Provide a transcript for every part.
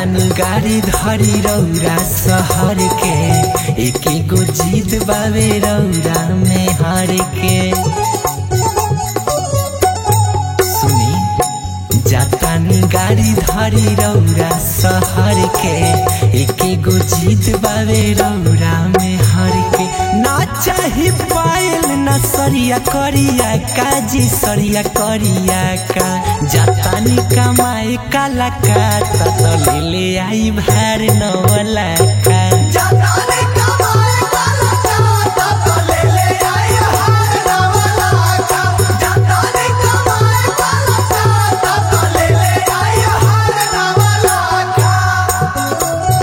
जातानी गाड़ी धरी रौरा शहर के एक एगो जीत बावे रौरा में हर के सुनी जातानी गाड़ी धरी रौरा शहर के एक एगो जीत बावे रौरा में हर के ना चाही पायल ना सरिया करिया काजी सरिया करिया का जातानी कमाए काला का तत ले ले आई भार नवला का जाताने कमाए काला का तो ले ले आई हार नवला का जाताने कमाए काला का तो ले ले आई हार नवला का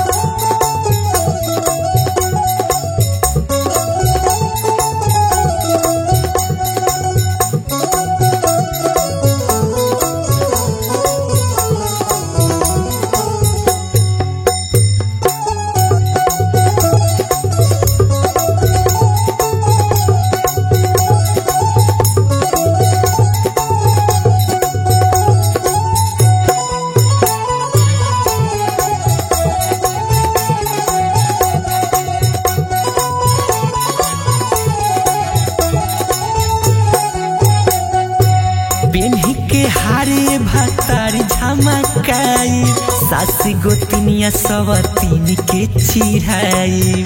बेन्ही के हारे भतारी झमकाई सास गोतनिया सब तीन के चिढ़ाई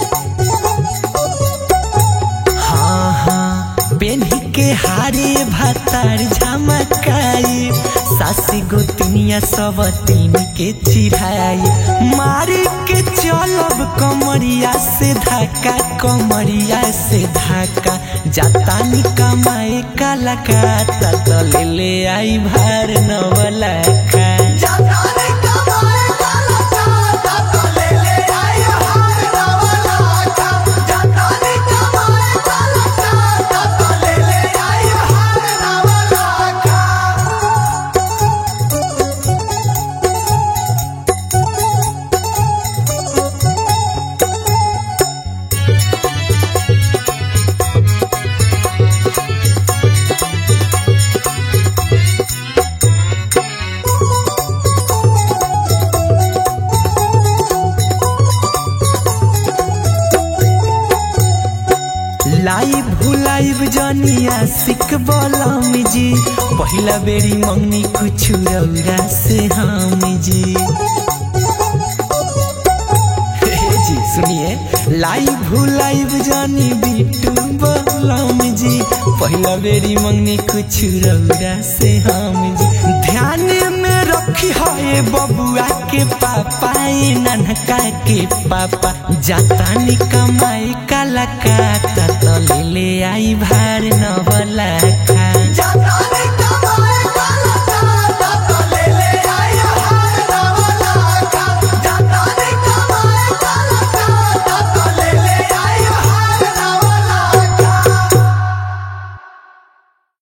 हाँ हाँ बेन्ही के हारे भतार झमकाई सास गोतनिया सब तीन के चिढ़ाई मारी के चलब कमरिया से धक्का कमरिया से धक्का जातानी कमाए काला का तो ले ले आई भार नवला का जाताने कमाए काला का तो ले ले आई हार नवला का जाताने कमाए काला का तो ले ले आई हार नवला का लाइव भुलाइव जनिया सिक बलम जी पहिला बेरी मंगनी कुछ रौरा से हम जी हे जी सुनिए लाइव भुलाइव जानी बिटू बलम जी पहिला बेरी मंगनी कुछ रौरा से हम जी ध्यान में रखी है बबुआ के पापा ए ननका के पापा जातानी कमाई काला काता तो ले ले आई भार नवला खा